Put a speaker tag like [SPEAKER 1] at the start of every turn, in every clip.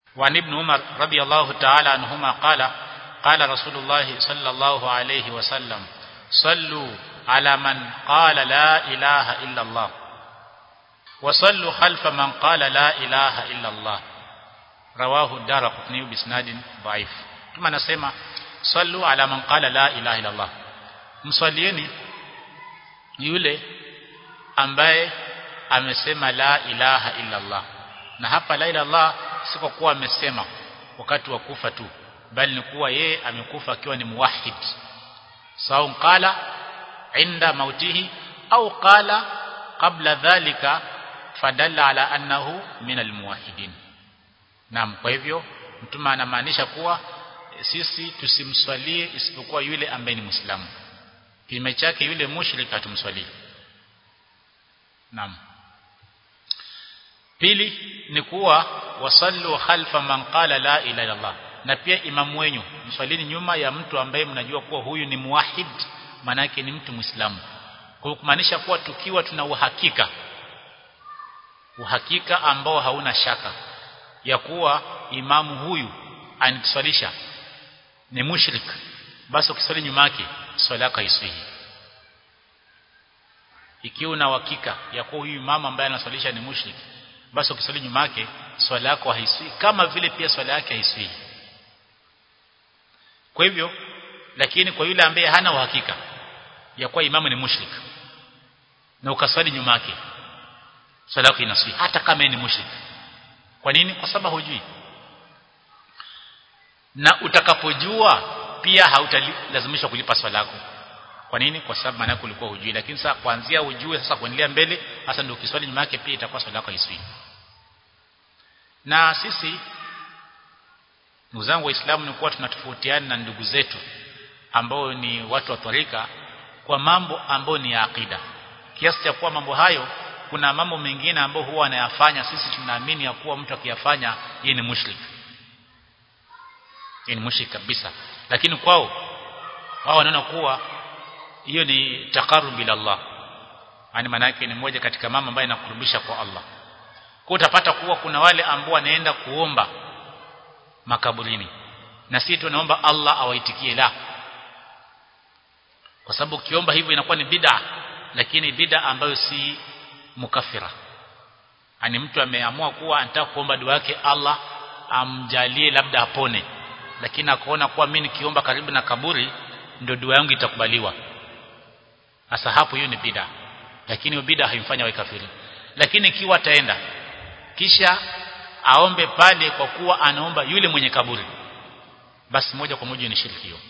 [SPEAKER 1] وعن ابن عمر رضي الله تعالى عنهما قال قال رسول الله صلى الله عليه وسلم صلوا على من قال لا إله إلا الله وصلوا خلف من قال لا إله إلا الله رواه الدار قطني بسناد ضعيف ثم نسمع صلوا على من قال لا إله إلا الله mswalieni yule ambaye amesema la ilaha illa Allah na hapa la ilaha Allah si kwa kuwa amesema wakati wa kufa tu bali ni kuwa yeye amekufa akiwa ni muwahhid sawa qala inda mautihi au qala qabla dhalika fadalla ala annahu min almuwahhidin naam kwa hivyo mtume anamaanisha kuwa sisi tusimswalie isipokuwa yule ambaye ni muislamu kinyume chake yule mushrik hatumswalii naam pili ni kuwa wasallu khalfa man qala la ilaha illallah na pia imamu wenyu mswalini nyuma ya mtu ambaye mnajua kuwa huyu ni muwahid manake ni mtu muislamu kwa kumaanisha kuwa tukiwa tuna uhakika uhakika ambao hauna shaka ya kuwa imamu huyu anituswalisha ni mushrik basi ukiswali nyuma yake swala yako haiswihi ikiwa una uhakika ya kuwa huyu imamu ambaye anaswalisha ni mushrik basi ukiswali nyuma yake swala yako haiswi kama vile pia swala yake haiswi kwa hivyo lakini kwa yule ambaye hana uhakika ya kuwa imamu ni mushrik na ukaswali nyuma yake swala yako inaswi hata kama ni mushrik kwa nini kwa sababu hujui na utakapojua pia hautalazimishwa kulipa swala yako kwa nini kwa sababu maana ulikuwa hujui lakini sasa kuanzia ujue sasa kuendelea mbele hasa ndio ukiswali nyuma yake pia itakuwa swala yako haiswi na sisi ndugu zangu waislamu ni kuwa tunatofautiana na ndugu zetu ambao ni watu wa tarika kwa mambo ambayo ni ya akida kiasi cha kuwa mambo hayo kuna mambo mengine ambayo huwa anayafanya sisi tunaamini ya kuwa mtu akiyafanya yeye ni mushrik yeye ni mushrik kabisa lakini kwao wao wanaona kuwa hiyo ni taqarrub ila Allah yani maana yake ni moja katika mambo ambayo inakurubisha kwa Allah kwa utapata kuwa kuna wale ambao wanaenda kuomba makaburini na sisi tunaomba Allah awaitikie la kwa sababu ukiomba hivyo inakuwa ni bid'a lakini bid'a ambayo si mukafira ani mtu ameamua kuwa anataka kuomba dua yake Allah amjalie labda apone lakini akaona kuwa mimi nikiomba karibu na kaburi ndio dua yangu itakubaliwa sasa hapo hiyo ni bid'a lakini hiyo bid'a haimfanya awe kafiri lakini ikiwa ataenda kisha aombe pale kwa kuwa anaomba yule mwenye kaburi basi moja kwa moja ni shirki hiyo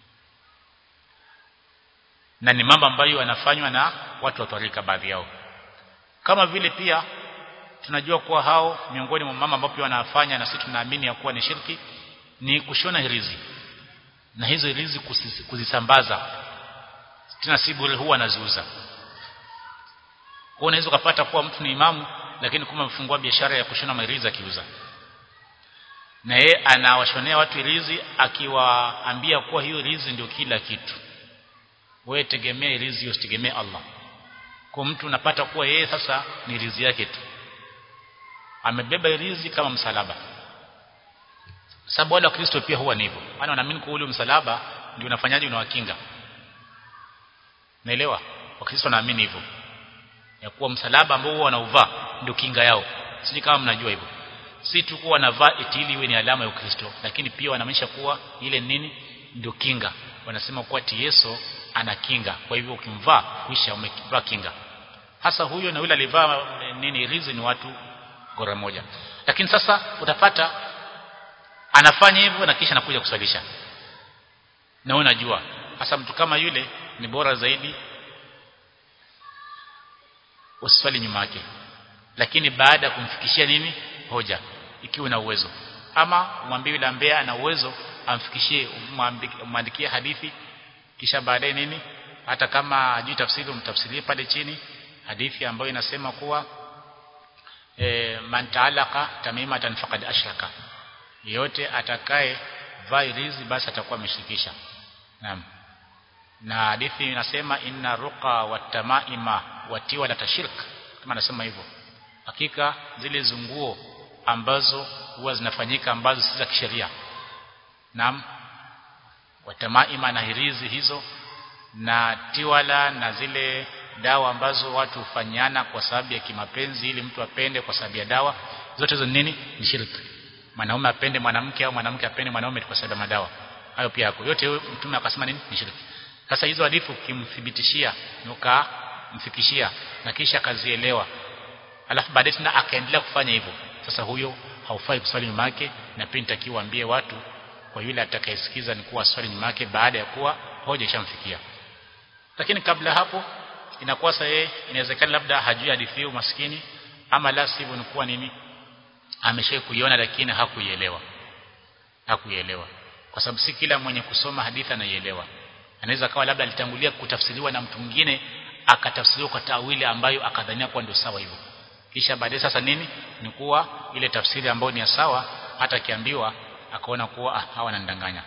[SPEAKER 1] na ni mambo ambayo yanafanywa na watu wa tarika baadhi yao kama vile pia tunajua kuwa hao miongoni mwa mama ambao pia wanafanya na sisi tunaamini ya kuwa ni shirki ni kushona hirizi na hizo hirizi kuzisambaza tena si bure huwa anaziuza kwa unaweza kupata kuwa mtu ni imamu lakini kuma amefungua biashara ya kushona mahirizi akiuza na yeye anawashonea watu hirizi akiwaambia kuwa hiyo hirizi ndio kila kitu wewe tegemea hirizi usitegemee Allah kwa mtu unapata kuwa yeye sasa ni hirizi yake tu amebeba hirizi kama msalaba sababu wale wa Kristo pia huwa ni hivyo maana wanaamini kwa ule msalaba ndio unafanyaje unawakinga naelewa wakristo wanaamini hivyo ya kuwa msalaba ambao huwa wanauvaa ndio kinga yao siji kama mnajua hivyo si tu kuwa wanavaa eti ili iwe ni alama ya Ukristo lakini pia wanamaanisha kuwa ile nini ndio kinga wanasema kuwa Yesu ana kinga kwa hivyo ukimvaa kuisha umevaa kinga hasa huyo na yule alivaa nini rizi ni watu gora moja lakini sasa utapata anafanya hivyo na kisha anakuja kuswalisha na unajua hasa mtu kama yule ni bora zaidi uswali nyuma yake lakini baada ya kumfikishia nini hoja ikiwa na uwezo ama umwambie yule ambaye ana uwezo amfikishie umwandikie hadithi kisha baadaye nini hata kama hajui tafsiri umtafsirie pale chini hadithi ambayo inasema kuwa e, man ta'alaqa tamimatan faqad ashraka yote atakaye vairizi basi atakuwa ameshirikisha naam na hadithi inasema inna ruqa watamaima watiwa la tashirk kama anasema hivyo hakika zile zunguo ambazo huwa zinafanyika ambazo si za kisheria naam watamaima na hirizi hizo na tiwala na zile dawa ambazo watu hufanyana kwa sababu ya kimapenzi ili mtu apende kwa sababu ya dawa zote hizo nini ni shirki mwanaume apende mwanamke au mwanamke apende mwanaume kwa sababu ya madawa hayo pia yako yote mtume akasema nini ni shirki sasa hizo hadithi ukimthibitishia ukamfikishia na kisha akazielewa alafu baadaye tena akaendelea kufanya hivyo sasa huyo haufai kuswali nyuma yake na pia nitakiwa ambie watu kwa yule atakayesikiza ni kuwa swali nyuma yake baada ya kuwa hoja ishamfikia lakini kabla hapo inakuwa sasa yeye inawezekana labda hajui hadithi hiyo maskini ama la sivyo ni kuwa nini ameshawahi kuiona lakini hakuielewa hakuielewa kwa sababu si kila mwenye kusoma hadithi anaielewa anaweza kawa labda alitangulia kutafsiriwa na mtu mwingine akatafsiriwa kwa tawili ambayo akadhania kuwa ndio sawa hivyo kisha baadaye sasa nini ni kuwa ile tafsiri ambayo ni ya sawa hata akiambiwa akaona kuwa ah, hawa wanandanganya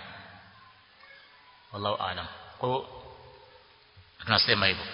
[SPEAKER 1] wallahu aalam kwa hiyo tunasema hivyo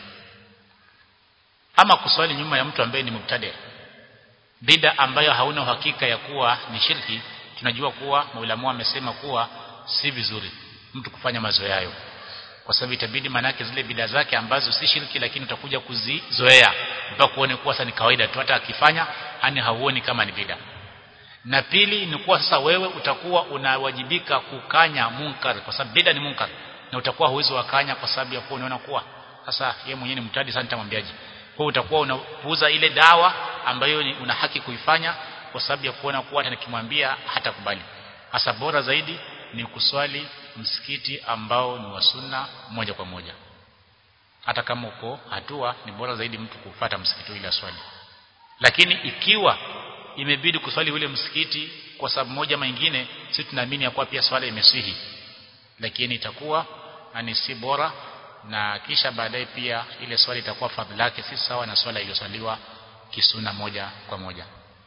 [SPEAKER 1] ama kuswali nyuma ya mtu ambaye ni mubtadi bida ambayo hauna uhakika ya kuwa ni shirki tunajua kuwa maulamu amesema kuwa si vizuri mtu kufanya mazoea hayo kwa sababu itabidi manake zile bida zake ambazo si shirki lakini utakuja kuzizoea mpaka kuone kuwa sasa ni kawaida tu hata akifanya yani hauoni kama ni bida na pili ni kuwa sasa wewe utakuwa unawajibika kukanya munkar kwa sababu bida ni munkar na utakuwa huwezi wakanya kwa sababu ya kuwa unaona kuwa sasa yeye mwenyewe ni mtadi sana nitamwambiaje kwa utakuwa unapuuza ile dawa ambayo ni una haki kuifanya kwa sababu ya kuona kuwa hata nikimwambia hatakubali hasa bora zaidi ni kuswali msikiti ambao ni wa sunna moja kwa moja hata kama uko hatua ni bora zaidi mtu kufata msikiti ile swali lakini ikiwa imebidi kuswali ule msikiti kwa sababu moja ama nyingine sisi tunaamini ya kuwa pia swala imeswihi lakini itakuwa ni si bora na kisha baadaye pia ile swali itakuwa fadhila yake si sawa na swala iliyoswaliwa kisuna moja kwa moja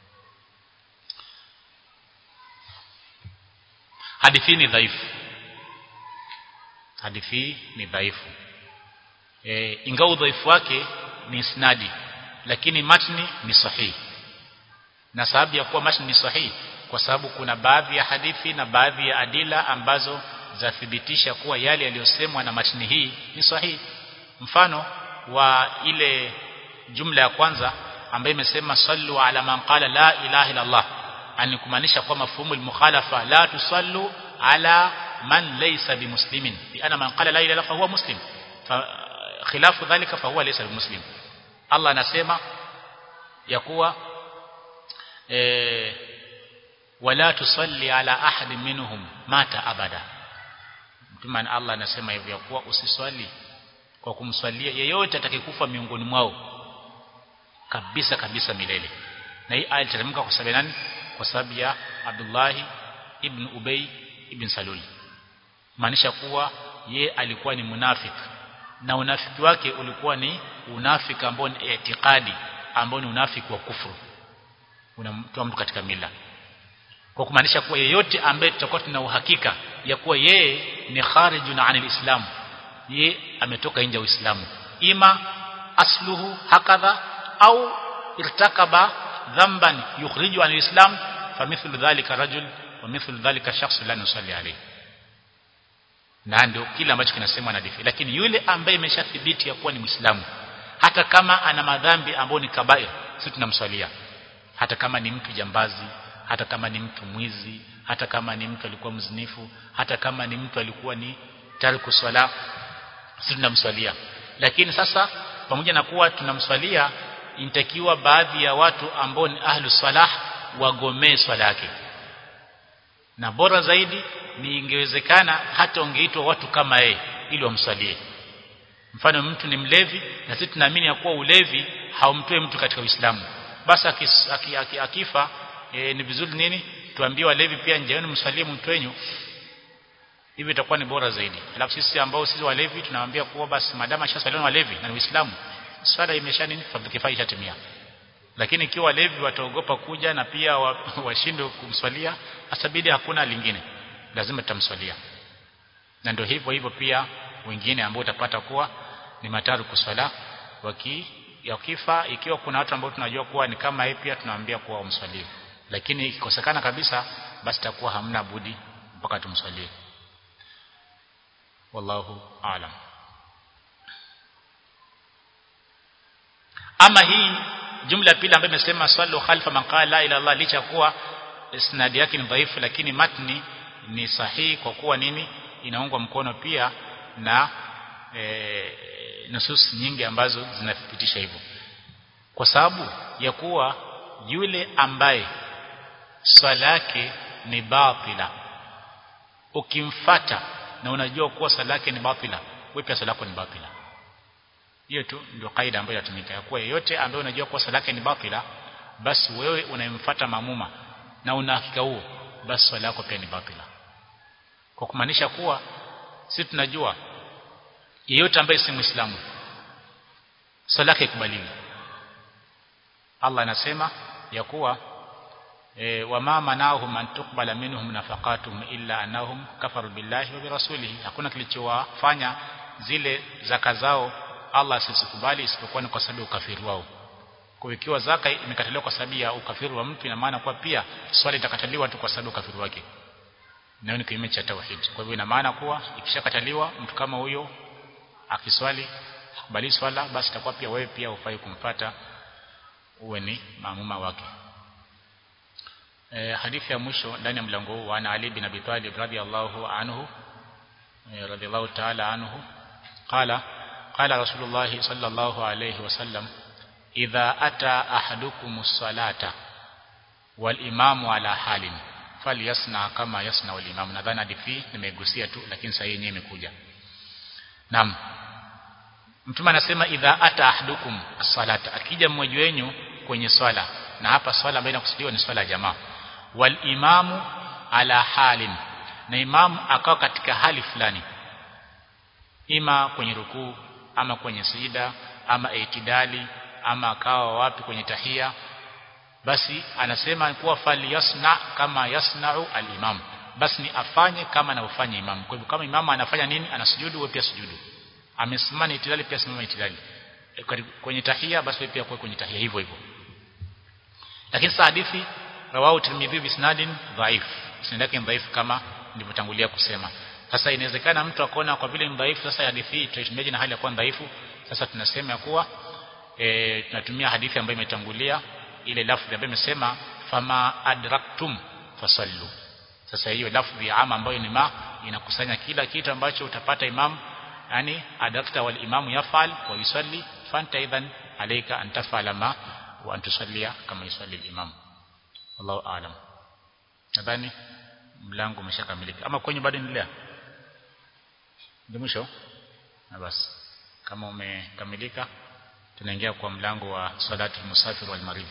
[SPEAKER 1] hadithi ni dhaifu hadithi ni dhaifu e, ingawa udhaifu wake ni isnadi lakini matni ni sahihi na sababu ya kuwa matni ni sahihi kwa sababu kuna baadhi ya hadithi na baadhi ya adila ambazo zathibitisha kuwa yale yaliyosemwa na matni hii ni sahihi mfano wa ile jumla ya kwanza ambayo imesema sallu ala man qala la ilaha illa Allah ani kumaanisha kwa mafhumu al-mukhalafa la tusallu ala man laysa bimuslimin bi ana man qala la ilaha illa huwa muslim fa khilafu dhalika fa huwa laysa bimuslim Allah anasema ya kuwa eh wala tusalli ala ahad minhum mata abada mtume Allah anasema hivyo ya kuwa usiswali kwa kumswalia yeyote atakayekufa miongoni mwao kabisa kabisa milele na hii aya itateremka kwa sababu nani kwa sababu ya Abdullah ibn Ubay ibn Salul maanisha kuwa ye alikuwa ni munafik na unafiki wake ulikuwa ni unafiki ambao ni itikadi ambao ni unafiki wa kufuru unamtoa mtu katika mila kwa kumaanisha kuwa yeyote ambaye tutakuwa tuna uhakika ya kuwa yeye ni kharijun anil islam ye ametoka nje ya Uislamu ima asluhu hakadha au irtakaba dhanban yukhriju anil islam famithlu dhalika rajul wa mithlu dhalika shakhs la nusalli alayhi na ndio kile ambacho kinasemwa na hadithi lakini yule ambaye imeshathibiti ya kuwa ni Muislamu hata kama ana madhambi ambayo ni kabair sisi tunamswalia hata kama ni mtu jambazi hata kama ni mtu mwizi hata kama ni mtu alikuwa mzinifu hata kama ni mtu alikuwa ni tariku swala sisi tunamswalia lakini sasa pamoja na kuwa tunamswalia inatakiwa baadhi ya watu ambao ni ahlu salah wagomee swala yake na bora zaidi ni ingewezekana hata ungeitwa watu kama yeye ili wamswalie mfano mtu ni mlevi na sisi tunaamini ya kuwa ulevi haumtoe mtu katika Uislamu basi akifa aki, aki, e, ni vizuri nini tuambie walevi pia njeeni mswalie mtu wenyu hivi itakuwa ni bora zaidi alafu sisi ambao sisi walevi tunawaambia kuwa basi madama shasaliwa walevi na Uislamu swala imesha nini fadhili kifaa ishatimia lakini ikiwa walevi wataogopa kuja na pia washindwe kumswalia asabidi hakuna lingine lazima tutamswalia na ndio hivyo hivyo pia wengine ambao utapata kuwa ni mataru kuswala waki yakifa ikiwa kuna watu ambao tunajua kuwa ni kama yeye pia tunawaambia kuwa umswalie lakini ikikosekana kabisa basi takuwa hamna budi mpaka tumswalie wallahu aalam ama hii jumla pili ambayo imesema swali khalfa man qala la ilaha illallah licha kuwa isnadi yake ni dhaifu lakini matni ni sahihi kwa kuwa nini inaungwa mkono pia na e, nusus nyingi ambazo zinathibitisha hivyo kwa sababu ya kuwa yule ambaye swala yake ni batila ukimfata na unajua kuwa swala yake ni batila wewe pia swala yako ni batila hiyo tu ndio kaida ambayo inatumika ya kuwa yeyote ambaye unajua kuwa swala yake ni batila basi wewe unayemfuata mamuma na una hakika huo basi swala yako pia ni batila kwa kumaanisha kuwa sisi tunajua yeyote ambaye si muislamu swala yake ikubaliwi Allah anasema ya kuwa e, wama manahum an tuqbala minhum nafaqatuhum illa annahum kafaru billahi wa birasulihi hakuna kilichowafanya zile zaka zao Allah asisikubali isipokuwa ni kwa sababu ya ukafiri wao kwa ikiwa zaka imekataliwa kwa sababu ya ukafiri wa mtu ina maana kwa pia swali itakataliwa tu kwa sababu ya ukafiri wake na ni kinyume cha tauhid kwa hivyo ina maana kuwa ikishakataliwa mtu kama huyo akiswali akubali swala basi itakuwa pia wewe pia ufai kumfata uwe ni maamuma wake e, hadithi ya mwisho ndani ya mlango huu wa Ali bin Abi Talib radhiyallahu anhu e, radhiyallahu ta'ala anhu qala qala rasulullah sallallahu alayhi wasallam idha ata ahadukumus salata wal imamu ala halin falyasna kama yasna wal imam nadhani hadithi nimegusia tu lakini sasa yenyewe imekuja naam mtume anasema idha ata ahadukum as-salata akija mmoja wenu kwenye swala na hapa swala ambayo inakusudiwa ni swala ya jamaa wal imamu ala halin na imamu akawa katika hali fulani ima kwenye rukuu ama kwenye sijida ama itidali ama akawa wapi kwenye tahia basi anasema kuwa fali yasna kama yasnau al-imam basi ni afanye kama anavyofanya imam kwa hivyo kama imamu anafanya nini anasujudu wewe pia sujudu amesimama itidali pia simama itidali kwenye tahia basi wewe pia kwa kwenye tahia hivyo hivyo lakini sa hadithi rawahu tirmidhi bisnadin dhaif isnad yake dhaif kama nilivyotangulia kusema sasa inawezekana mtu akaona kwa vile ni dhaifu sasa hadithi hii tuitumiaje na hali ya kuwa dhaifu sasa tunasema kuwa e, tunatumia hadithi ambayo imetangulia ile lafzi ambayo imesema fama adraktum fasallu sasa hiyo lafzi ya ama ambayo ni ma inakusanya kila kitu ambacho utapata imam yani adrakta wal imamu yafal wa yusalli fanta idhan alayka an tafala ma wa an tusallia kama yusalli al imam wallahu aalam nadhani mlango umeshakamilika ama kwenye bado endelea ndio mwisho na basi kama umekamilika tunaingia kwa mlango wa salatu musafir wal marid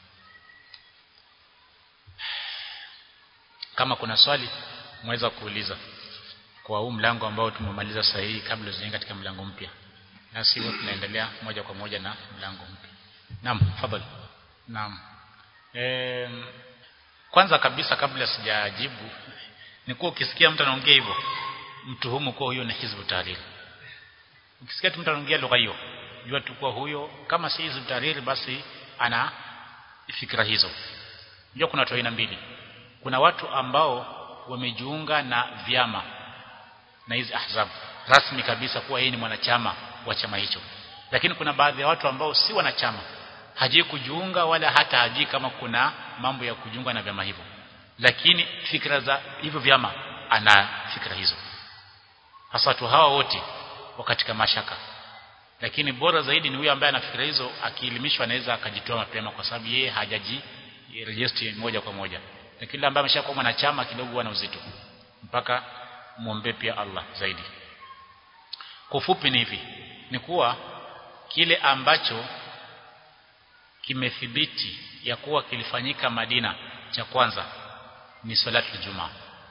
[SPEAKER 1] kama kuna swali mweza kuuliza kwa huu mlango ambao tumemaliza sahihi kabla tujaingia katika mlango mpya na sivyo tunaendelea moja kwa moja na mlango mpya naam fadhali naam e, kwanza kabisa kabla sijajibu ni kuwa ukisikia mtu anaongea hivyo mtuhumu kuwa huyo ni hizbu tahrir ukisikia mtu anaongea lugha hiyo jua tu kuwa huyo kama si hizbu tahrir basi ana fikra hizo jua kuna watu aina mbili kuna watu ambao wamejiunga na vyama na hizi ahzab rasmi kabisa kuwa yeye ni mwanachama wa chama hicho lakini kuna baadhi ya watu ambao si wanachama hajui kujiunga wala hata hajui kama kuna mambo ya kujiunga na vyama hivyo lakini fikra za hivyo vyama ana fikra hizo hasa watu hawa wote wa katika mashaka lakini bora zaidi ni huyo ambaye ana fikra hizo akielimishwa anaweza akajitoa mapema kwa sababu yeye hajaji register moja kwa moja lakini yule ambaye ameshakuwa mwanachama kidogo ana uzito mpaka muombe pia Allah zaidi kwa ufupi ni hivi ni kuwa kile ambacho kimethibiti ya kuwa kilifanyika Madina cha kwanza ni salatu Ijumaa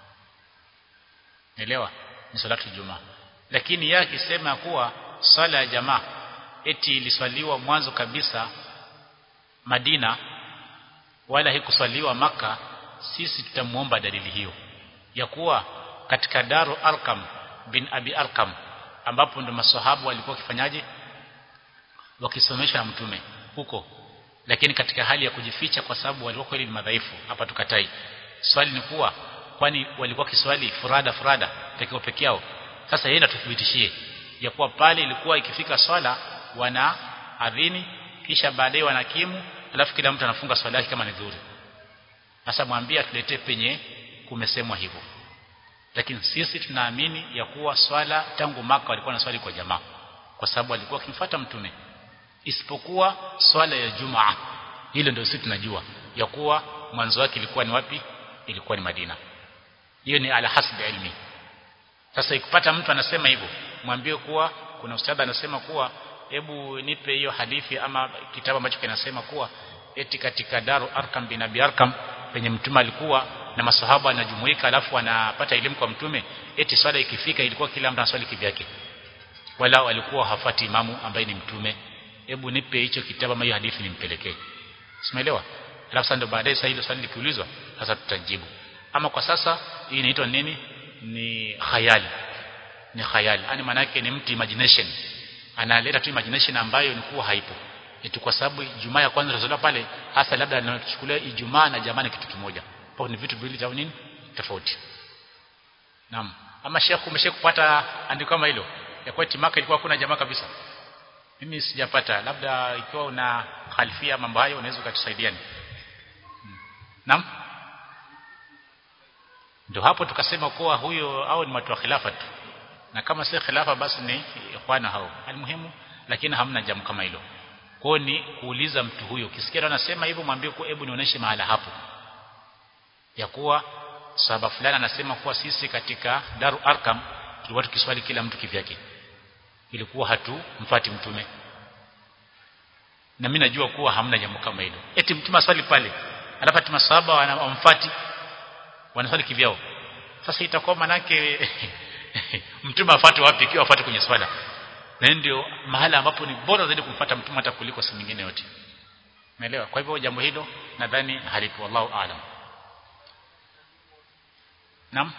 [SPEAKER 1] Elewa ni salatu Ijumaa lakini yeye akisema kuwa swala ya jamaa eti iliswaliwa mwanzo kabisa Madina wala hikuswaliwa maka sisi tutamuomba dalili hiyo ya kuwa katika Daru Arqam bin Abi Arqam ambapo ndo masahabu walikuwa kifanyaje wakisomesha na mtume huko lakini katika hali ya kujificha kwa sababu walikuwa kweli ni madhaifu hapa tukatai swali ni kuwa kwani walikuwa kiswali furada furada pekeo peke yao sasa yeye natuthibitishie ya kuwa pale ilikuwa ikifika swala wana adhini kisha baadaye wanakimu alafu kila mtu anafunga swala yake kama ni dhuhuri sasa mwambie atuletee penye kumesemwa hivyo lakini sisi tunaamini ya kuwa swala tangu maka walikuwa na swali kwa jamaa kwa sababu walikuwa wakimfuata mtume isipokuwa swala ya jumaa hilo ndio sisi tunajua ya kuwa mwanzo wake ilikuwa ni wapi ilikuwa ni Madina hiyo ni ala hasbi ilmi sasa ikipata mtu anasema hivyo mwambie kuwa kuna ustadha anasema kuwa hebu nipe hiyo hadithi ama kitabu ambacho kinasema kuwa eti katika Daru Arkam bin Abi Arkam penye mtume alikuwa na masahaba anajumuika alafu anapata elimu kwa mtume eti swala ikifika ilikuwa kila mtu anaswali kivyake wala walikuwa hafati imamu ambaye ni mtume hebu nipe hicho kitabu ama hiyo hadithi nimpelekee simeelewa alafu sasa ndio baadaye sasa hilo swali likiulizwa sasa tutajibu ama kwa sasa hii inaitwa nini ni khayali ni khayali yani maana yake ni mtu imagination analeta tu imagination ambayo ni kuwa haipo eti kwa sababu Ijumaa ya kwanza tunasoma pale hasa labda anachukulia Ijumaa na jamaa ni kitu kimoja kwa ni vitu viwili vya nini tofauti naam ama Sheikh umesha kupata andiko kama hilo ya kwa timaka ilikuwa kuna jamaa kabisa mimi sijapata labda ikiwa una khalifia mambo hayo unaweza ukatusaidiani hmm. naam ndio hapo tukasema kuwa huyo au ni watu wa khilafa tu na kama si khilafa basi ni ikhwana hao almuhimu lakini hamna jambo kama hilo kwa ni kuuliza mtu huyo ukisikia anasema hivyo mwambie kwa hebu nionyeshe mahala hapo ya kuwa sahaba fulani anasema kuwa sisi katika Daru Arkam tulikuwa tukiswali kila mtu kivyake ilikuwa hatu mfati mtume na mimi najua kuwa hamna jambo kama hilo eti mtume aswali pale alafu ati masahaba wanamfati wanaswali kivyao sasa itakuwa manake mtume afuate wapi ikiwa afuate kwenye swala na ndio mahala ambapo ni bora zaidi kumfuata mtume hata kuliko si mingine yote umeelewa kwa hivyo jambo hilo nadhani halipo wallahu aalam Naam.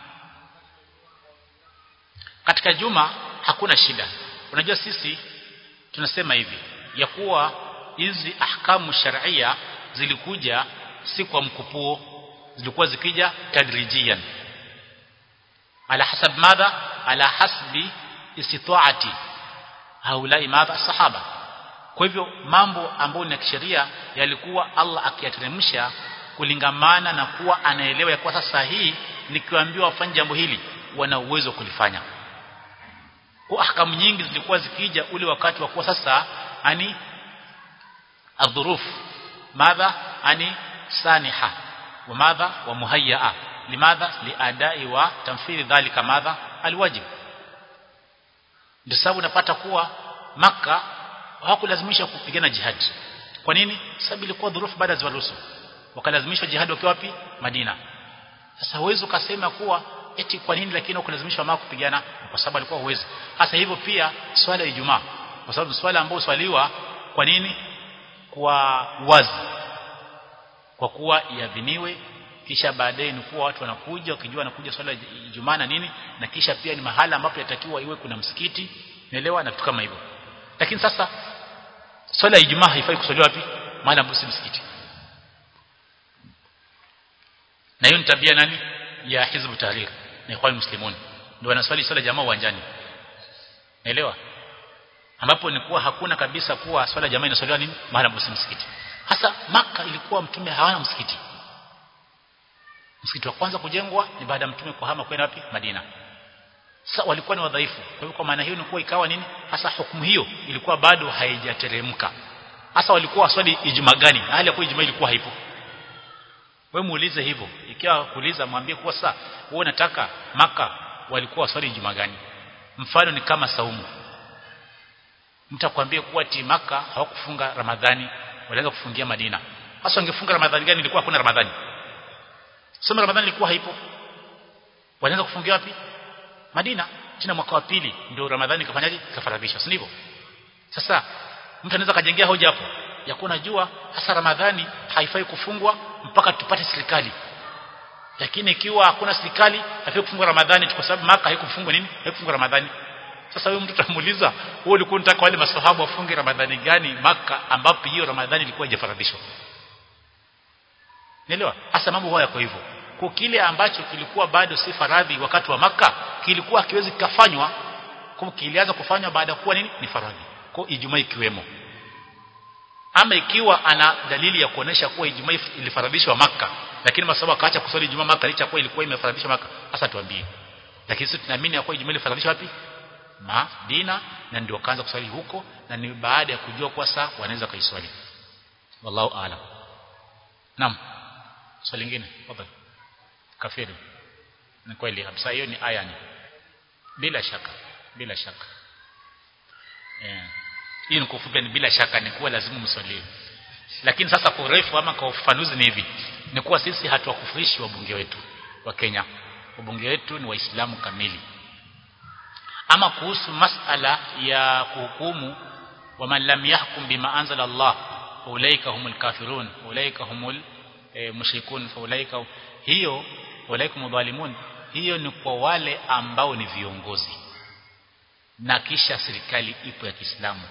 [SPEAKER 1] Katika juma hakuna shida. Unajua sisi tunasema hivi ya kuwa hizi ahkamu sharia zilikuja si kwa mkupuo zilikuwa zikija tadrijian ala hasab madha ala hasbi istitaati haulai madha sahaba kwa hivyo mambo ambayo ni kisheria yalikuwa Allah akiyateremsha kulingamana na kuwa anaelewa ya kuwa sasa hii nikiwaambiwa wafanye jambo hili wana uwezo kulifanya kwa ahkamu nyingi zilikuwa zikija ule wakati wa kuwa sasa ani adhuruf madha ani saniha wa madha wa muhayyaa limadha liadai wa tamfiri dhalika madha alwajib ndio sababu unapata kuwa maka hawakulazimisha kupigana jihad kwa nini sababu ilikuwa dhurufu baada ya rusul wakalazimishwa jihad wakiwa wapi Madina sasa huwezi ukasema kuwa eti kwa nini lakini ukulazimishwa mama kupigana kwa sababu alikuwa huwezi hasa hivyo pia swala ya Ijumaa kwa sababu swala ambayo swaliwa kwa nini kwa wazi kwa kuwa iadhiniwe kisha baadaye ni kuwa watu wanakuja wakijua wanakuja swala ya Ijumaa na nini na kisha pia ni mahala ambapo yatakiwa iwe kuna msikiti naelewa na vitu kama hivyo lakini sasa swala ya Ijumaa haifai kuswaliwa wapi mahala ambapo si msikiti na hiyo ni tabia nani ya hizbu tahrir na ikhwan muslimun ndio wanaswali swala jamaa uwanjani naelewa ambapo ni kuwa hakuna kabisa kuwa swala jamaa inaswaliwa nini mahala ambapo msikiti hasa maka ilikuwa mtume hawana msikiti msikiti wa kwanza kujengwa ni baada ya mtume kuhama kwenda wapi Madina sasa walikuwa ni wadhaifu kwa hivyo kwa maana hiyo ni kuwa ikawa nini hasa hukumu hiyo ilikuwa bado haijateremka hasa walikuwa waswali ijumaa gani hali ya kuwa ijumaa ilikuwa haipo wewe muulize hivyo ikiwa kuuliza mwambie kuwa sasa wewe unataka maka walikuwa waswali ijumaa gani mfano ni kama saumu mtakwambia kuwa ti maka hawakufunga ramadhani walianza kufungia madina hasa wangefunga ramadhani gani ilikuwa hakuna ramadhani soma ramadhani ilikuwa haipo walianza kufungia wapi madina tena mwaka wa pili ndio ramadhani kafanyaje kafaradhishwa si ndivyo sasa mtu anaweza kajengea hoja hapo ya kuwa najua hasa ramadhani haifai kufungwa mpaka tupate serikali lakini ikiwa hakuna serikali haifai kufungwa ramadhani kwa sababu maka haikufungwa nini haikufungwa ramadhani sasa huyo mtu tamuuliza wewe ulikuwa unataka wale maswahaba wafunge ramadhani gani maka ambapo hiyo ramadhani ilikuwa haijafaradhishwa Nielewa? Hasa mambo haya kwa hivyo. Kwa kile ambacho kilikuwa bado si faradhi wakati wa maka kilikuwa kiwezi kufanywa kwa kilianza kufanywa baada kuwa nini? Ni faradhi. Kwa Ijumaa ikiwemo. Ama ikiwa ana dalili ya kuonesha kuwa Ijumaa ilifaradhishwa maka lakini masaba akaacha kuswali Ijumaa maka licha kuwa ilikuwa imefaradhishwa maka hasa tuambie. Lakini sisi tunaamini ya kuwa Ijumaa ilifaradhishwa wapi? Madina na ndio kaanza kuswali huko na ni baada ya kujua kwa saa wanaweza kuiswali. Wallahu aalam. Naam. Swali lingine, tafadhali. Kafiri. Ni kweli kabisa hiyo ni aya ni. Bila shaka, bila shaka. Eh. Hii ni kufupi ni bila shaka ni kuwa lazima mswalie. Lakini sasa kwa urefu ama kwa ufafanuzi ni hivi. Ni kuwa sisi hatuwakufurishi wabunge wetu wa Kenya. Wabunge wetu ni Waislamu kamili. Ama kuhusu masala ya kuhukumu wa man lam yahkum bima anzala Allah ulaika humul kafirun ulaika humul e, mushrikun faulaika hiyo walaikum dhalimun hiyo ni kwa wale ambao ni viongozi na kisha serikali ipo ya Kiislamu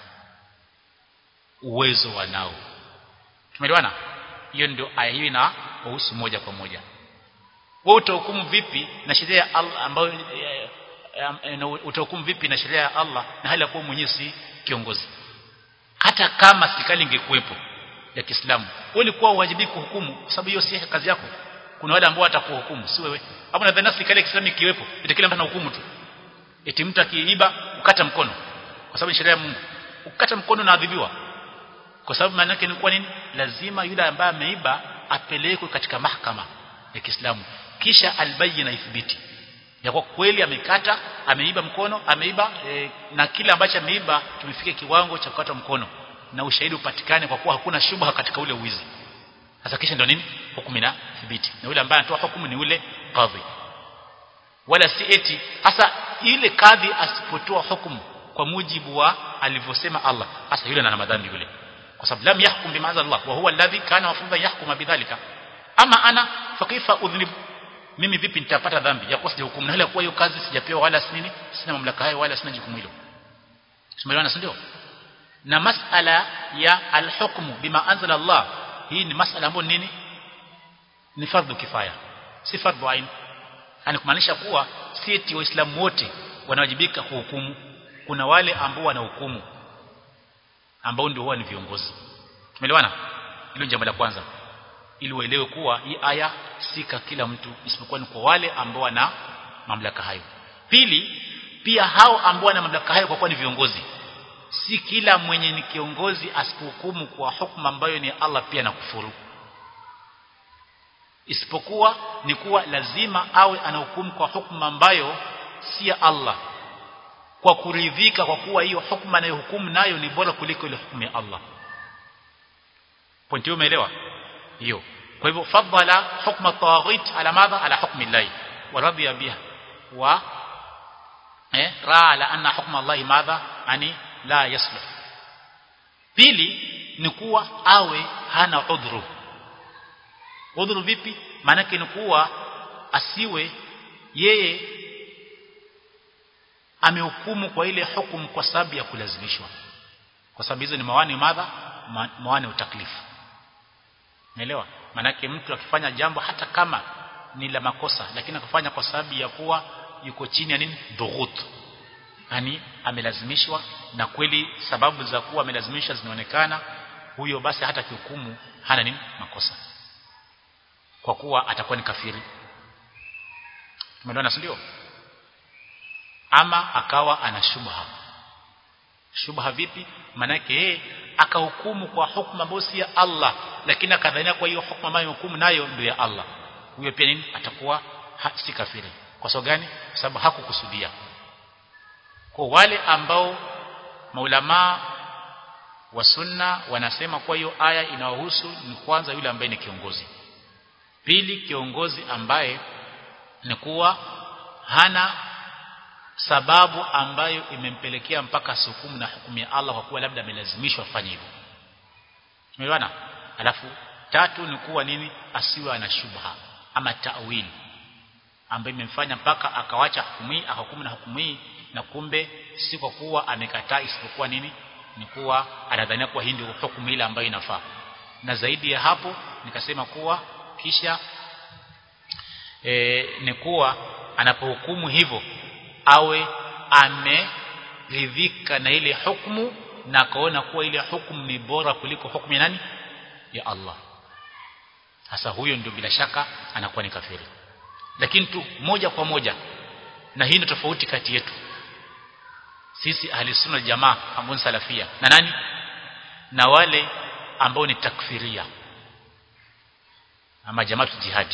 [SPEAKER 1] uwezo wanao tumeelewana hiyo ndio aya hiyo ina kuhusu moja kwa moja wewe utahukumu vipi na sheria ya Allah ambayo e, e, utahukumu vipi na sheria ya Allah na hali ya kuwa mwenyewe si kiongozi hata kama serikali ingekuwepo ya Kiislamu wewe ulikuwa uwajibiki kuhukumu kwa sababu hiyo si kazi yako kuna wale ambao watakuhukumu si wewe hapo nadhani serikali ya Kiislamu ikiwepo eti kila mtu anahukumu tu eti mtu akiiba ukata mkono kwa sababu sheria ya Mungu ukata mkono na adhibiwa kwa sababu maana yake ni kwa nini lazima yule ambaye ameiba apelekwe katika mahakama ya Kiislamu kisha albayina ithibiti ya kwa kweli amekata ameiba mkono ameiba e, na kile ambacho ameiba tumefika kiwango cha kukata mkono na ushahidi upatikane kwa kuwa hakuna shubha katika ule uwizi sasa kisha ndio nini hukumu ina thibiti na yule ambaye anatoa hukumu ni ule kadhi wala si eti hasa ile kadhi asipotoa hukumu kwa mujibu wa alivyosema Allah hasa yule ana madhambi yule kwa sababu lam yahkum bima Allah wa huwa alladhi kana mafudha yahkuma bidhalika ama ana fakifa udhnib mimi vipi nitapata dhambi ya kuwa sijahukumu na hali kuwa hiyo kazi sijapewa wala si nini sina mamlaka hayo wala sina jukumu hilo tumeelewana ndio na masala ya alhukmu bima anzala Allah hii ni masala ambayo nini ni fardhu kifaya si fardhu ain yani kumaanisha kuwa si eti waislamu wote wanawajibika kuhukumu kuna wale ambao wanahukumu ambao ndio huwa ni viongozi tumeelewana hilo jambo la kwanza ili uelewe kuwa hii aya sika kila mtu isipokuwa ni kwa wale ambao wana mamlaka hayo pili pia hao ambao wana mamlaka hayo kwa kuwa ni viongozi si kila mwenye ni kiongozi asipohukumu kwa hukumu ambayo ni Allah pia na kufuru isipokuwa ni kuwa lazima awe anahukumu kwa hukumu ambayo si ya Allah kwa kuridhika kwa kuwa hiyo hukumu anayohukumu nayo ni bora kuliko ile hukumu ya Allah pointi hiyo umeelewa hiyo kwa hivyo fadhala hukma tawaghit ala madha ala hukmi Allah wa radiya biha wa eh raa ala anna hukma Allah madha ani la yasluh pili ni kuwa awe hana udhuru udhuru vipi maana ni kuwa asiwe yeye amehukumu kwa ile hukumu kwa sababu ya kulazimishwa kwa sababu hizo ni mawani madha ma, mawani utaklifu Unaelewa? Manake mtu akifanya jambo hata kama ni la makosa lakini akafanya kwa sababu ya kuwa yuko chini ya nini? Dhughut. Yaani amelazimishwa na kweli sababu za kuwa amelazimishwa zinaonekana huyo basi hata kihukumu hana nini? Makosa. Kwa kuwa atakuwa ni kafiri. Tumeelewana ndio? Ama akawa ana shubha. Shubha vipi? Manake yeye akahukumu kwa hukumu ambayo si ya Allah lakini akadhania kwa hiyo hukumu ambayo hukumu nayo ndio ya Allah huyo pia nini atakuwa ha, si kafiri kwa sababu gani kwa sababu hakukusudia kwa wale ambao maulama wa sunna wanasema kwa hiyo aya inawahusu ni kwanza yule ambaye ni kiongozi pili kiongozi ambaye ni kuwa hana sababu ambayo imempelekea mpaka hukumu na hukumu ya Allah kwa kuwa labda amelazimishwa afanye hivyo. Tumeelewana? Alafu tatu ni kuwa nini asiwe ana shubha ama ta'wil ambayo imemfanya mpaka akawacha hukumu hii akahukumu na hukumu hii na kumbe si kwa kuwa amekataa isipokuwa nini ni kuwa anadhania kuwa hii ndio hukumu ile ambayo inafaa na zaidi ya hapo nikasema kuwa kisha e, ni kuwa anapohukumu hivyo awe ameridhika na ile hukumu na akaona kuwa ile hukumu ni bora kuliko hukumu ya nani ya Allah hasa huyo ndio bila shaka anakuwa ni kafiri lakini tu moja kwa moja na hii ndio tofauti kati yetu sisi ahli sunna jamaa ambao ni salafia na nani na wale ambao ni takfiria ama jamaa jihad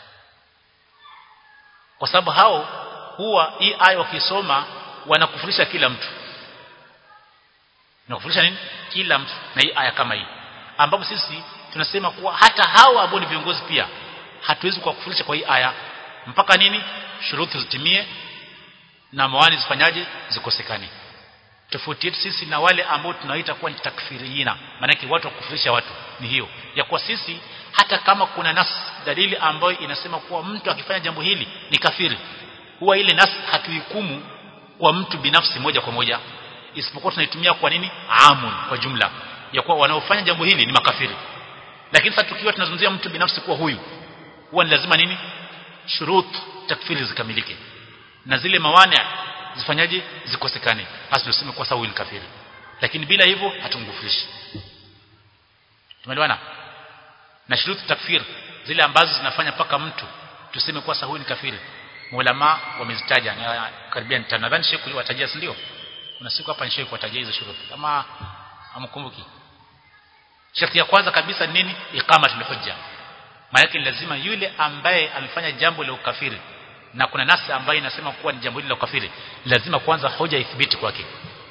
[SPEAKER 1] kwa sababu hao huwa hii aya wakisoma wanakufurisha kila mtu wanakufurisha nini kila mtu na hii aya kama hii ambapo sisi tunasema kuwa hata hawa ambao ni viongozi pia hatuwezi kuwakufurisha kwa hii aya mpaka nini shuruti zitimie na mawani zifanyaje zikosekane tofauti yetu sisi na wale ambao tunaita kuwa ni takfirina maana watu wa kufurisha watu ni hiyo ya kuwa sisi hata kama kuna nas dalili ambayo inasema kuwa mtu akifanya jambo hili ni kafiri huwa ile nas hatuhukumu kwa mtu binafsi moja kwa moja isipokuwa tunaitumia kwa nini amun kwa jumla ya kuwa wanaofanya jambo hili ni makafiri lakini sasa tukiwa tunazungumzia mtu binafsi kuwa huyu huwa ni lazima nini shurut takfiri zikamilike na zile mawana zifanyaje zikosekane hasa tuseme kwa sababu ni kafiri lakini bila hivyo hatungufurishi tumeelewana na shuruti takfir zile ambazo zinafanya paka mtu tuseme kwa sababu ni kafiri ulama wamezitaja na karibia nadhani sheikh watajia si ndio kuna siku hapa sheikh watajia hizo shuruti kama amkumbuki sharti ya kwanza kabisa ni nini iqamatul hujja maana lazima yule ambaye amefanya jambo la ukafiri na kuna nasi ambayo inasema kuwa ni jambo hili la ukafiri lazima kwanza hoja ithibiti kwake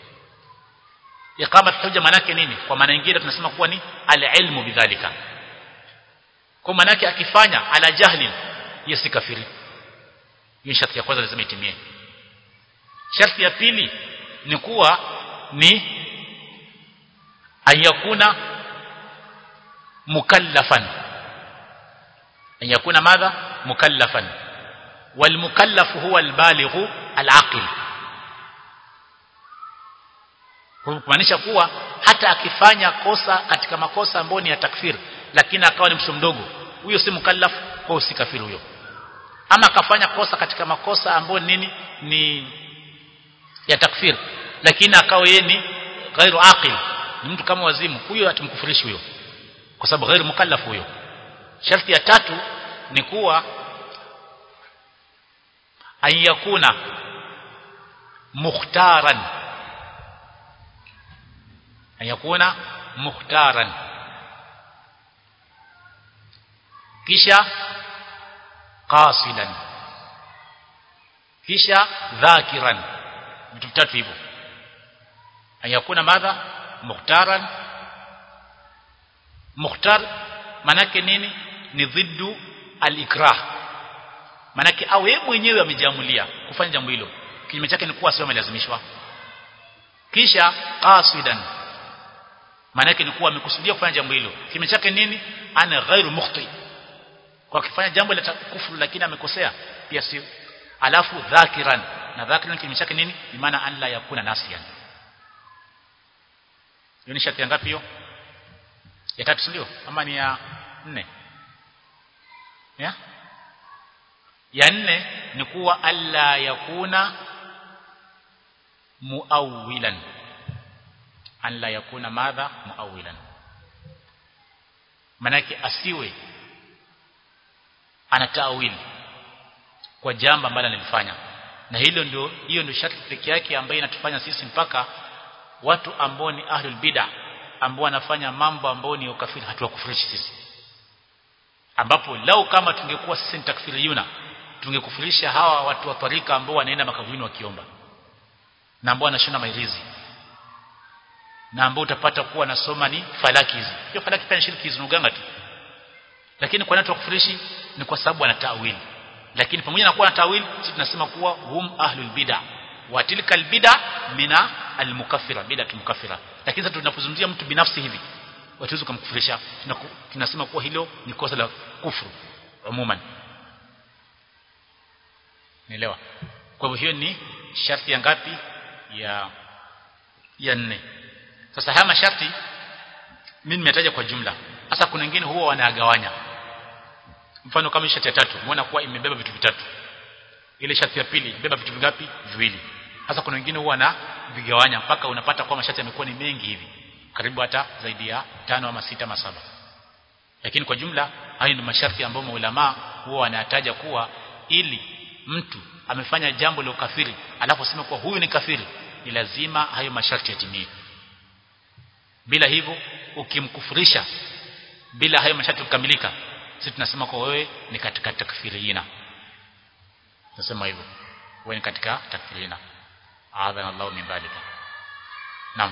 [SPEAKER 1] iqamat hujja maana nini kwa maana nyingine tunasema kuwa ni al-ilmu bidhalika kwa maana yake akifanya ala jahli hiyo si kafiri hiyo sharti ya kwanza lazima itimie sharti ya pili ni kuwa ni ayakuna mukallafan ayakuna madha mukallafan والمكلف هو البالغ العاقل kumaanisha kuwa hata akifanya kosa katika makosa ambayo ni ya takfir lakini akawa ni mtoto mdogo huyo si mukallaf kwa si kafiri huyo ama akafanya kosa katika makosa ambayo nini ni ya takfir lakini akawa yeye ni ghairu aqil ni mtu kama wazimu huyo atumkufurishi huyo kwa sababu ghairu mukallaf huyo sharti ya tatu ni kuwa an yakuna mukhtaran an yakuna mukhtaran kisha qasidan kisha dhakiran vitu vitatu hivyo an yakuna madha mukhtaran mukhtar manake nini ni dhiddu al-ikrah manake au yeye mwenyewe amejiamulia kufanya jambo hilo kinyume chake ni kuwa sio amelazimishwa kisha qasidan manake ni kuwa amekusudia kufanya jambo hilo kinyume chake nini ana ghairu mukhti kwa kufanya jambo la kufuru lakini amekosea pia si alafu dhakiran na dhakiran kinyume chake nini ni maana an la yakuna nasiyan hiyo ni sharti ngapi hiyo ya tatu ndio ama ni ya nne ya ya nne ni kuwa alla yakuna muawilan alla yakuna madha muawilan manake asiwe ana tawili kwa jambo ambalo analifanya na hilo ndio hiyo ndio sharti pekee yake ambayo inatufanya sisi mpaka watu ambao ni ahlul bid'ah ambao wanafanya mambo ambao ni ukafiri hatuwakufurishi sisi ambapo lau kama tungekuwa sisi ni takfiriyuna tungekufurisha hawa watu wa tarika ambao wanaenda makaburini wakiomba na ambao wanashona mairizi na ambao utapata kuwa nasoma ni falaki hizi hiyo falaki pia ni shirki hizi uganga tu lakini kwa nini tukufurishi ni kwa sababu ana tawili lakini pamoja na kuwa na tawili sisi tunasema kuwa hum ahlul bid'ah wa tilka albid'a mina almukaffira bid'atu mukaffira lakini sasa tunapozungumzia mtu binafsi hivi watuwezi kumkufurisha tunasema kuwa hilo ni kosa la kufuru umuman Nielewa. Kwa hivyo hiyo ni sharti ya ngapi ya ya nne sasa haya masharti mimi nimetaja kwa jumla sasa kuna wengine huwa wanagawanya mfano kama sharti ya tatu umeona kuwa imebeba vitu vitatu ile sharti ya pili imebeba vitu vingapi viwili sasa kuna wengine huwa na vigawanya mpaka unapata kwa masharti yamekuwa ni mengi hivi karibu hata zaidi ya tano ama sita ama saba lakini kwa jumla hayo ni masharti ambayo maulama huwa wanataja kuwa ili mtu amefanya jambo la ukafiri alafu sema kuwa huyu ni kafiri ni lazima hayo masharti yatimie bila hivyo ukimkufurisha bila hayo masharti kukamilika sisi tunasema kwa wewe ni katika takfirina tunasema hivyo wewe ni katika takfirina adhana Allah min dhalika naam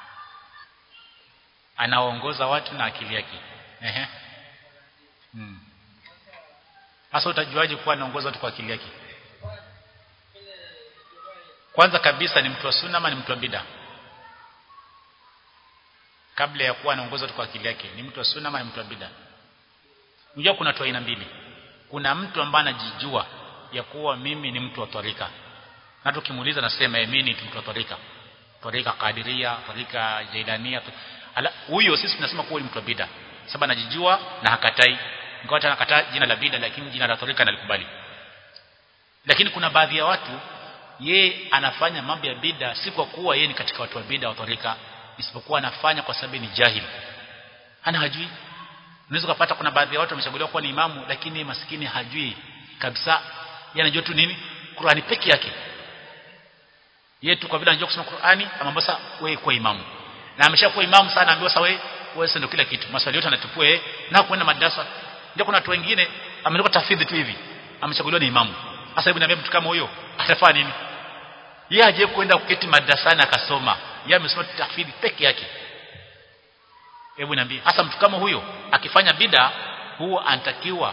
[SPEAKER 1] anaongoza watu na akili yake ehe hmm. Sasa utajuaje kuwa anaongoza watu kwa akili yake? Kwanza kabisa ni mtu wa sunna ama ni mtu wa bid'a? Kabla ya kuwa anaongoza watu kwa akili yake, ni mtu wa sunna ama ni mtu wa bid'a? Unajua kuna watu aina mbili. Kuna mtu ambaye anajijua ya kuwa mimi ni mtu wa tarika. Na tukimuuliza nasema mimi ni mtu wa tarika. Tarika Qadiria, tarika Jailania. Ala, huyo sisi tunasema kuwa ni mtu wa bid'a. Sababu anajijua na hakatai ingawa hata nakataa jina la bida lakini jina la tarika nalikubali lakini kuna baadhi ya watu ye anafanya mambo ya bida si kwa kuwa yeye ni katika watu wa bida wa tarika isipokuwa anafanya kwa sababu ni jahili hana hajui unaweza kupata kuna baadhi ya watu wamechaguliwa kuwa ni imamu lakini maskini hajui kabisa yeye anajua tu nini Qur'ani peke yake yeye tu kwa vile anajua kusoma Qur'ani ama sasa wewe kwa imamu na ameshakuwa imamu sana ambiwa sasa wewe wewe ndio kila kitu maswali yote anatupua yeye na kwenda madrasa ndio kuna watu wengine ametoka tafidhi tu hivi amechaguliwa ni imamu sasa hebu niambie mtu kama huyo atafanya nini yeye aje kwenda kuketi madrasani akasoma yeye amesoma tafidhi peke yake hebu niambie hasa mtu kama huyo akifanya bida huwa anatakiwa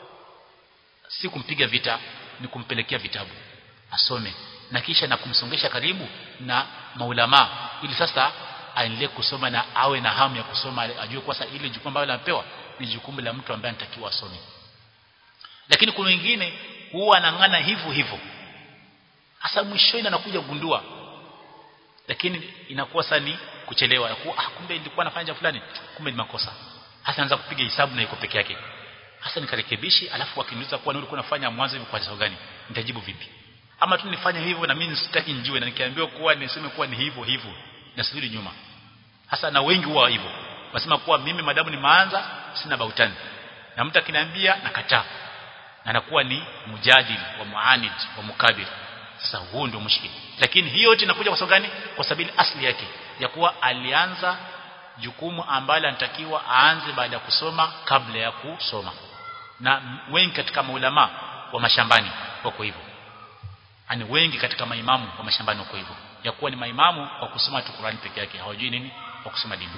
[SPEAKER 1] si kumpiga vita ni kumpelekea vitabu asome na kisha na kumsongesha karibu na maulama ili sasa aendelee kusoma na awe na hamu ya kusoma ajue kwa sasa ile jukumu ambalo anapewa ni jukumu la mtu ambaye anatakiwa asome lakini kuna wengine huwa anang'ana hivyo hivyo hasa mwishoni anakuja kugundua lakini inakuwa sasa ni kuchelewa ya kuwa ah kumbe nilikuwa nafanya jambo fulani kumbe ni makosa hasa anaanza kupiga hesabu na iko peke yake hasa nikarekebishi alafu wakiniuliza kuwa nilikuwa nafanya mwanzo hivi kwa sababu gani nitajibu vipi ama tu nifanye hivyo na mimi sitaki njue na nikiambiwa kuwa niseme kuwa ni hivyo hivyo nasirudi nyuma hasa na wengi huwa hivyo wasema kuwa mimi madamu ni maanza sina bautani na mtu akiniambia nakataa na nakuwa ni mujadil wa muanid wa mukabir sasa huo ndio mushkili lakini hiyo yote inakuja kwa sababu gani kwa sababu asli yake ya kuwa alianza jukumu ambalo anatakiwa aanze baada ya kusoma kabla ya kusoma na wengi katika maulama wa mashambani wako hivyo ani wengi katika maimamu wa mashambani wako hivyo ya kuwa ni maimamu kwa kusoma tu Qur'ani peke yake hawajui nini kwa kusoma dini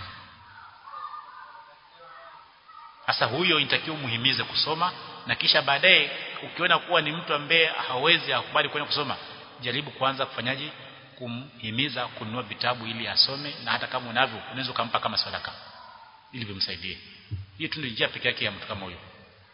[SPEAKER 1] sasa huyo inatakiwa muhimize kusoma na kisha baadaye ukiona kuwa ni mtu ambaye hawezi akubali kwenda kusoma jaribu kwanza kufanyaje kumhimiza kununua vitabu ili asome na hata kama unavyo unaweza kumpa kama sadaka ili vimsaidie hiyo tu ndio njia pekee yake ya mtu kama huyo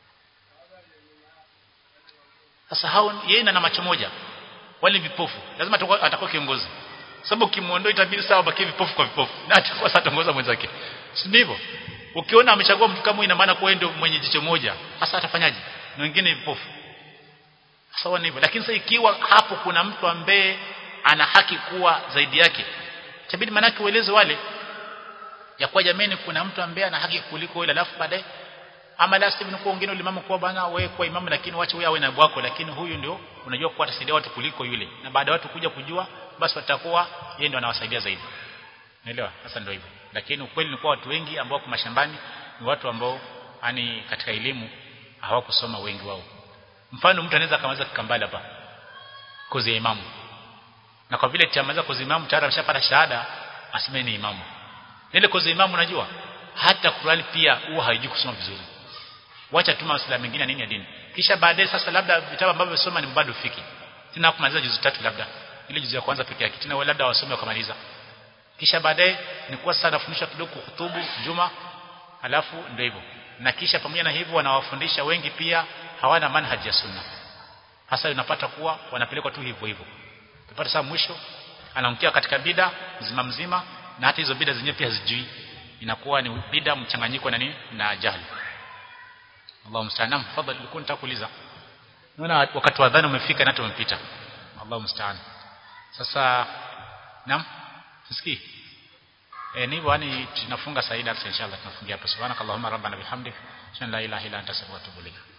[SPEAKER 1] sasa hao yeye na macho moja wale vipofu lazima atakuwa kiongozi sababu ukimuondoa itabidi sawa baki vipofu kwa vipofu na atakuwa sasa atongoza mwenzake si ndivyo ukiona amechagua mtu kama ina maana kwa ndio mwenye jicho moja sasa atafanyaje na wengine vipofu sawa ni hivyo lakini sasa ikiwa hapo kuna mtu ambaye ana haki kuwa zaidi yake itabidi manake ueleze wale ya kwa jamani kuna mtu ambaye ana haki kuliko yule alafu baadaye ama la sivyo kwa wengine ulimamu kwa bana wewe kwa imamu lakini wacha wewe awe na bwako lakini huyu ndio unajua kwa atasaidia watu kuliko yule na baada ya watu kuja kujua basi watakuwa yeye ndio anawasaidia zaidi Unaelewa? Sasa ndio hivyo. Lakini ukweli ni kwa watu wengi ambao kwa mashambani ni watu ambao yani katika elimu hawakusoma wengi wao. Mfano mtu anaweza kamaliza kikambala hapa kozi ya imamu. Na kwa vile chamaliza kozi ya imamu tayari ameshapata shahada aseme ni imamu. Ile kozi ya imamu unajua hata Qur'ani pia huwa haijui kusoma vizuri. Wacha tu masuala mengine nini ya dini. Kisha baadaye sasa labda vitabu ambavyo soma ni bado fiki. Tena kumaliza juzu tatu labda. Ile juzu ya kwanza peke yake. Tena labda wasome wakamaliza kisha baadaye ni kuwa sasa nafundisha kidogo kuhutubu juma alafu ndio hivyo na kisha pamoja na hivyo wanawafundisha wengi pia hawana manhaji ya sunna hasa unapata kuwa wanapelekwa tu hivyo hivyo Tupata saa mwisho anaangukia katika bida mzima mzima na hata hizo bida zenyewe pia hazijui inakuwa ni bida mchanganyiko na nini na jahili Allahu musta'an fadhali ulikuwa nitakuuliza naona wakati wa adhana umefika na tumepita Allahu musta'an sasa naam sisikii eh ni bwana tunafunga saida inshallah tunafungia hapo subhanakallahumma rabbana bihamdik shan la ilaha illa anta astaghfiruka wa atubu ilayk